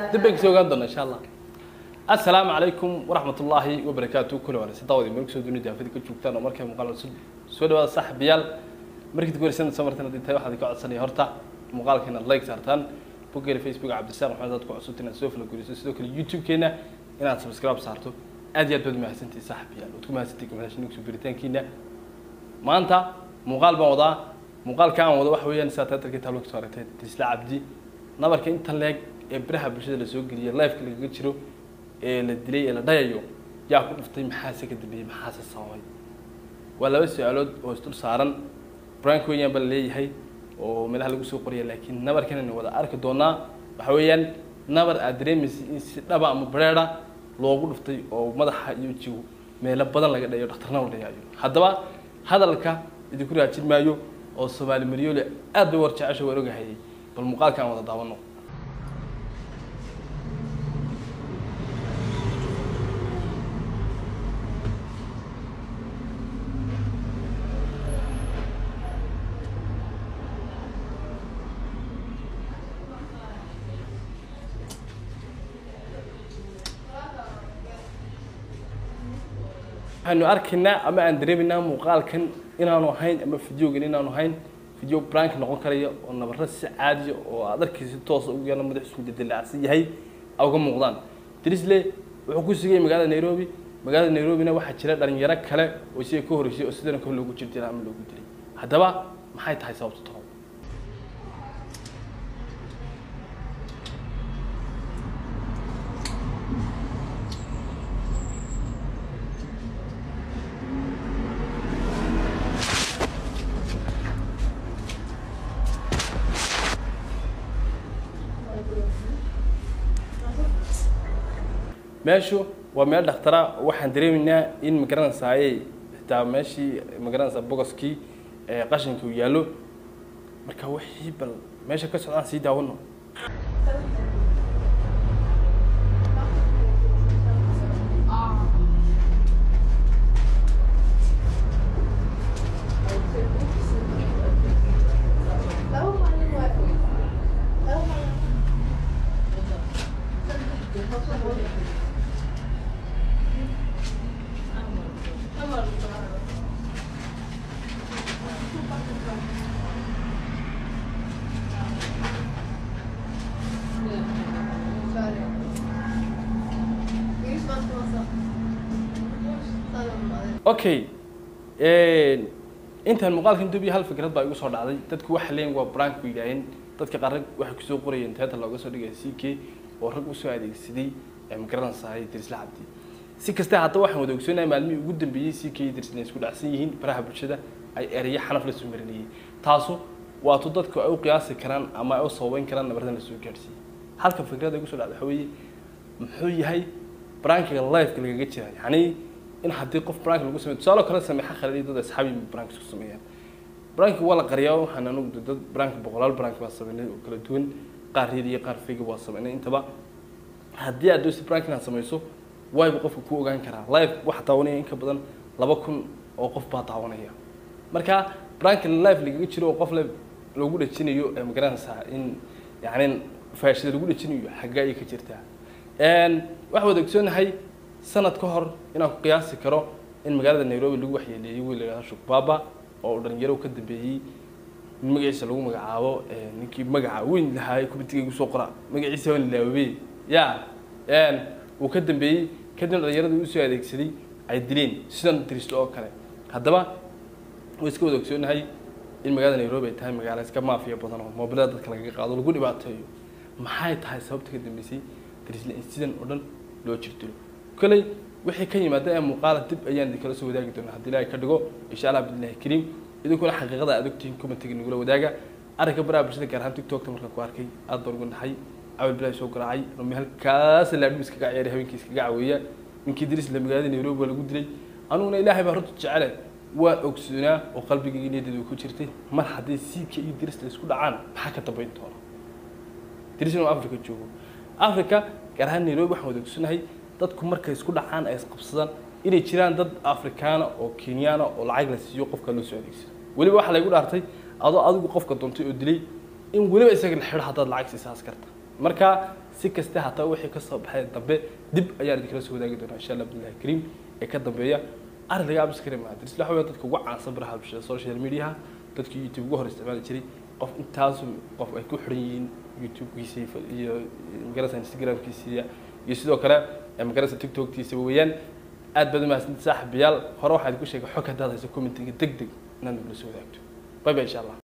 dib bay kasoo ogaan doona insha allah assalaamu calaykum waraxmat ullaahi wabarakaatu kula wanaagsan daawadi meel kusoo dunida afida ka joogtaan oo markay muuqaal cusub soo dhawaada saaxiibayaal markii dib warsan soo martan haddii tahay waxaad ka codsanaya horta muuqaalka inaad like saartaan boggeena facebook cabdisaaq maxamed aad ku cusubta inaad soo falaguriso sidoo kale youtube-keena inaad subscribe saarto aad iyo aad baad mahadsantihi saaxiibayaal waad ku mahadsantihi kamahashin kusoo biritaankiina maanta muuqaal baan wadaa muuqaalka aan wado waxa weeyaan sidaa taatarkii taablo kasoo aragtay tisla cabdi nabarka inta leeg ee biraha bulshada lasoo geliyay lifeka lagaga jiro ee la dilay ee la dhayayo yaa ku dhuftay maxaase ka dambeeyey maxaase sababay waa laba su-aalood oo isdul saaran brank weeyaan baa la leeyahay oo meelaha lagu soo qoraya laakiin nabarkan aynu wada arki doonaa waxa weeyaan nabar aad dareemaysa in si dhaba ama bareera loogu dhuftay oo madaxa iyo jigo meelo badan laga dhayo dhakhtarna la dhayaayo haddaba hadalka idinku raajin maayo oo soomaali maryoole aad bay war jecesha waan ogahayay bal muuqaalka aan wada daawano waxaynu arkaynaa ama aan dareemaynaa muuqaalkan inaanu ahayn ama videogan inaanu ahayn video brank noqon karaya oo nabaro si caadiya oo aad arkaysa toosa ugu yaala madaxiisu dildilacsan yahay uga muuqdaan drisle wuxuu ku sugayay magaalada nairobi magaalada nairobina waxaa jira dhalinyaro kale oo isaga ka horreysay oo sidana kale loogu jir dilay ama loogu dilay haddaba maxay tahay sababta toro meeshu waa meel dhakhtara waxaan dareemaynaa in magaranaysaayey xitaa meeshii magaranaysaa bogoskii qashinka uu yaallo marka wixii bal meesha ka socdaan sii daawano okay intaan muuqaalkan dubiya hal fikrad baa igu soo dhacday dadku waxa leeyihin waa brank bu yidhaaheen dadka qaar rag waxay kusoo qorayeen teeta looga soo dhigaya c k oo rag usoo adeegsaday magaranaysahay dirisla cabdi si kasta haddaba waxaan wada ogsoonahay maalmihii ugu dambeeyey c k dirisla isku dhacsan yihiin baraha bulshada ay ereyo xanaf la soo marinayay taasu waatu dadku ay u qiyaasi karaan ama ay u sababeyn karaan nabardan la soo gaadhsiiyey halka fikrada igu soo dhacday waxa weeye muxuu yahay brankiga lifeka lagaga jira yacni in haddii qof brank lagu sameyo tusaale kale sameexa khaladi dad asxaabi brank isku sameeyaan brank waa la qariyaa waxaan anugu dad brank boqolaal brank baa sameynay oo kala duwan qaar reed iyo qaar fega waa sameynay intaba haddii aad doonaysa brank inaad sameyso wayba qofka ku ogaan karaa live waxa daawanaya in ka badan laba kun oo qof baa daawanaya marka brank live lagaga jiro oo qof live lagu dhajinayo ee magaranaysaa in yacni faashida lagu dhajinayo xaggaa ayay ka jirtaa waxaa wada ogsoonahay sanad ka hor inaan ku qiyaasi karo in magaalada nairobi lagu waxyeeleeyey wiil la yidhahdo shukbaba oo dhalinyaro ka dambeeyey in magaciisa lagu magacaabo ninkii magaca weyn lahaa kubitigaygu soo qora magaciisa waan ilaawabey ya uu ka dambeeyey kadibna dhalinyaradii usoo adeegsaday ay dileen sidan diristo oo kale haddaba way iska wada ogsoonahay in magaalada nairobi ay tahay magaalo iska maafiya badan oo moobilada dadka lagaga qaado lagu dhibaateeyo maxay tahay sababta ka dambeysay dirisle in sidan oo dhan loo jirdilo koley wixii ka yimaada ee muuqaala dib ayaan idinkala soo wadaagi doonaa haddii ilaahay ka dhigo insha allah bidillahi kariim idinkuna xaqiiqada aad ogtihiin commentiga nagula wadaaga arrinka baraha bulshada gaar ahaan tiktokta markaan ku arkay aad baan ugu naxay awal bilahi soo garaacay rumi halkaas laadhum iskaga ciyaaray habeenkii iskaga caweeya ninkii diris la magaalada nairobi waa lagu dilay anuguna ilaahay baa runta jecele waan ogsoonaa oo qalbigayga niyadeedu ku jirtay mar haddii siika iyo diris la isku dhacaan maxaa ka dambayn doona diris inuu africa joogo africa gaar ahaan nairobi waxaan wada ogsoonahay dadku markay isku dhacaan ay isqabsadaan inay jiraan dad afrikaana oo kenyaana oo lacag la siiyo qofka loo soo adeegsado weliba waxaa laygu dhaartay adoo adigu qofka doontay oo dilay in weliba isaga la xidho haddaad lacag siisaas karta marka si kasta hataa wixii kasoo baxay dambe dib ayaan idinkala soo wadaagi doonaa insha allah billahi kariim ee ka dambeeya arrin laga aamusi kari maaha dirisla waxa dadka ugu caansan baraha bulshada social mediaha dadkii youtube ugu hor isticmaali jiray qof intaasu qof ay ku xiran yihiin youtube-kiisa iyo magarasa instagram-kiisa iyo sidoo kale magarasa tiktoktiisa weeyaan aad baad umahadsanti saaxiibayaal hore waxaa idinku sheegay xog haddaad hayso commentiga deg deg inaad nagula soo wadaagto bye bye insha allah